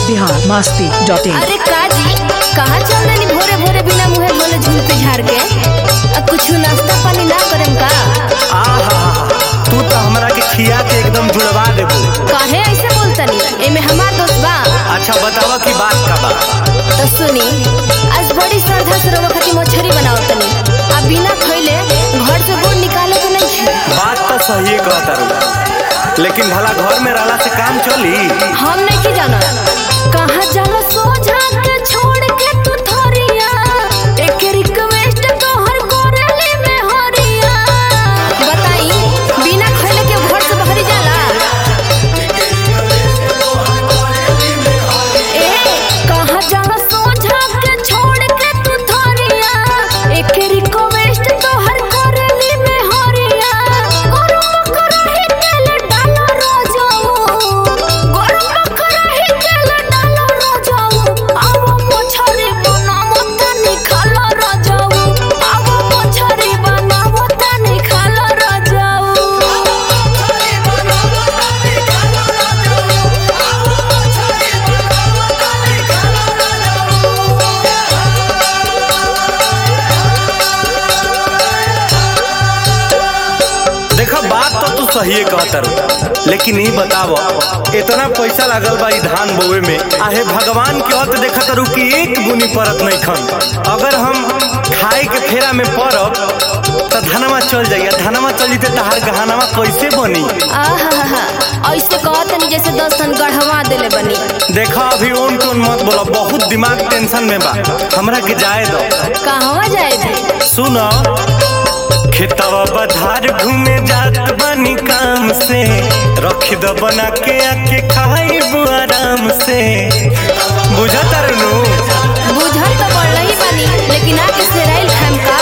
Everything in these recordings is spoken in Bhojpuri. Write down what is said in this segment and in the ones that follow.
बिहार मस्ती डॉट इन अरे काजी कहाँ चल रही भोरे भोरे बिना मुहे बोले झूल पे झाड़ के अब कुछ नाश्ता पानी ना करेम का आहा तू तो हमरा के खिया के एकदम जुड़वा देबू काहे ऐसे बोलतनी एमे हमार दोस्त बा अच्छा बतावा की बात का बा तो सुनी आज बड़ी श्रद्धा से रवा खातिर मछरी बनाओ तनी अब बिना खइले घर से बोर्ड निकाले के नहीं है बात तो सही कहता रू लेकिन भला घर में रहला से काम चली हम नहीं की जाना कहाँ जाला सोझा के छोड़ के तू थोरिया एक रिक्वेस्ट तोहर कोरेली में हरिया बताई बिना खइले के घर से बाहरी जाला ए कहाँ जाला सोझा के छोड़ के तू थोरिया एक रिक्वेस्ट तोहर कोरेली में हरिया गरम करही तेल डालो रोजाऊ गरम करही तेल डालो रोजाऊ आवो मछरी बनावो तनी खालो रोजाऊ आवो मछरी बनावो तनी खालो रोजाऊ देखा बात तो तू सही कहता रू लेकिन ई बताव इतना पैसा लागल बा ई धान बोवे में आहे भगवान के हत देखत रू कि एक बुनी परत नहीं खन अगर हम खाए के फेरा में पड़ब तो धनमा चल जाइए धनमा चल जीते तहार गहनामा कैसे बनी आहा ऐसे कहतनी जैसे दस टन गढ़वा देले बनी देखा अभी उन टोन मत बोला बहुत दिमाग टेंशन में बा हमरा के जाए दो कहवा जाए भी सुनो खेतवा बधार घूमे जात बनी काम से रख दो बना के आके खाइबू आराम से बुझत नु बुझल तो पड़ल ही बनी लेकिन आके सेराइल खाम का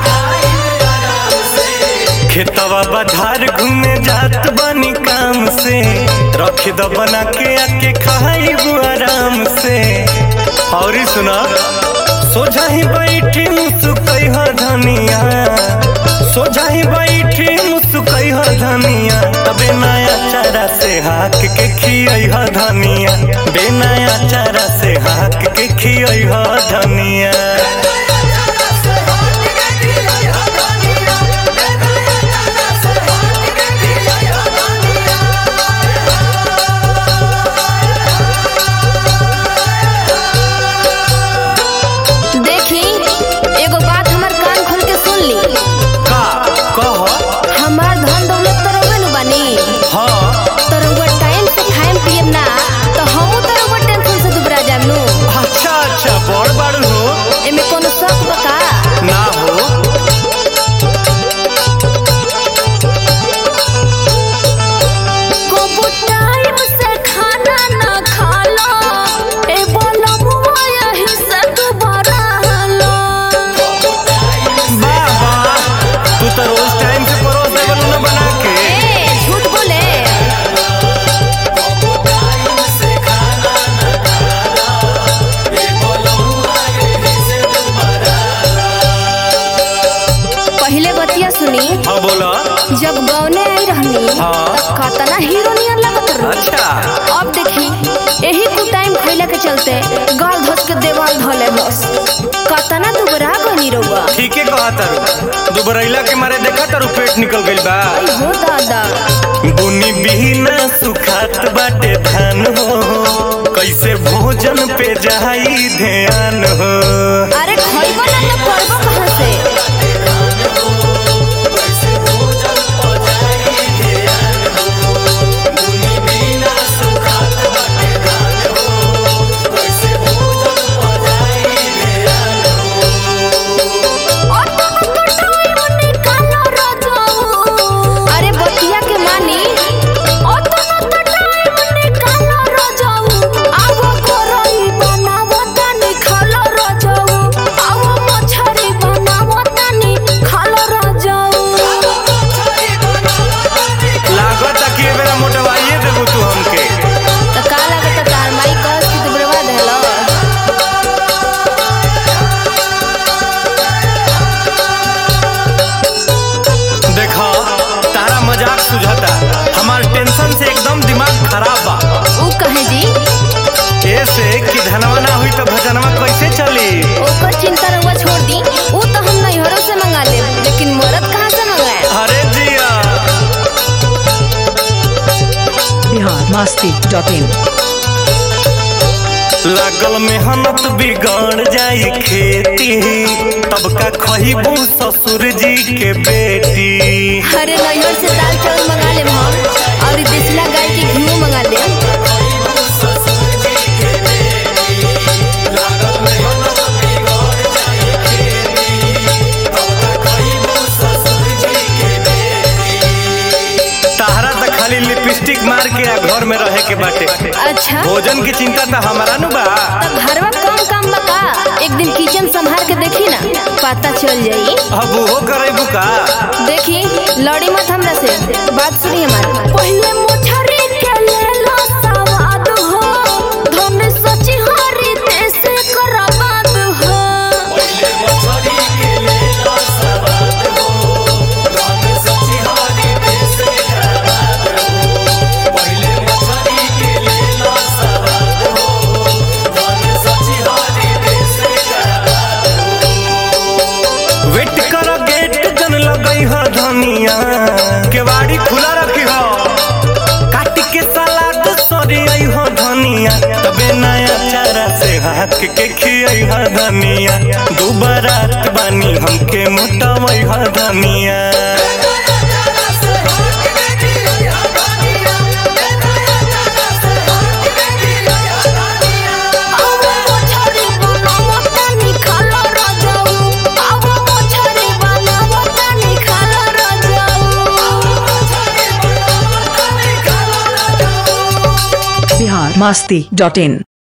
खेतवा बधार घूमे जात बनी काम से रख दो बना के आके खाइबू आराम से और ई सुना सोझा ही बैठी मुसुकई ह धनिया सोझा ही बैठी मुसुकई ह धनिया तबे नया चारा से हाक के खियई ह धनिया बे नया चारा से हाक के खियई ह धनिया देखी एगो बात हमर कान खोल के सुन ली का कह हमार धन दौलत तो रउवे नु बनी हाँ तो रउवा टाइम से खाएम पियम ना तो हमहू तो रउवा टेंशन से दुबरा जाम नु अच्छा अच्छा बड़ बड़ हो एमे कोनो शक बका ना हो को टाइम से खाना ना खालो ए बोलो मुआ यही से दुबारा लो वाह वाह तू तो रोज टाइम से परोस देवल न बना के ए झूठ बोले पहले बतिया सुनी हाँ बोला जब गौने आई रहनी हाँ। तब कतना हीरो नियर लगत रही अच्छा अब देखी यही कुछ टाइम खैला के चलते गाल धस के देवाल धले बस कतना दुबरा बनी रहुआ ठीके कहा तारू दुबरैला के मारे देखा तारू पेट निकल गइल बा आई हो दादा बुनी बिना सुखात बाटे धान हो कैसे भोजन पे जाई ध्यान हो अरे खइबो ना तो पड़बो कहाँ से अरे बतिया के मानी आवो करई बनावो तनी खालो रजऊ आवो डॉट इन लागल मेहनत बिगड़ जाई खेती तब का खहीबू ससुर जी के बेटी अरे नैहर से दाल चावल मंगा ले हम और देसला गाय के घी मंगा ले ताहरा तो खाली लिपस्टिक मार के आ घर में रहे के बाटे अच्छा भोजन की चिंता तो हमारा नु बा तब घरवा कम काम बका एक दिन किचन संभाल के देखी ना पता चल जाई अब वो करे का देखी लड़ी मत हमरा से बात सुनी हमारी पहले मुठरी के ले लो सवाद हो धन सची हरी देश करबाद हो वेट कर गेट जन लगई ह धनिया केवाड़ी खुला रखी हो काट के सलाद सरी आई हो धनिया तबे नया चारा से हाथ के खियाई ह धनिया दुबारात बानी हमके मोटावई ह धनिया अब मुठरी बनावो तनी खाला रजाऊ अब मुठरी बनावो तनी खाला रजाऊ बिहार मस्ती डॉट इन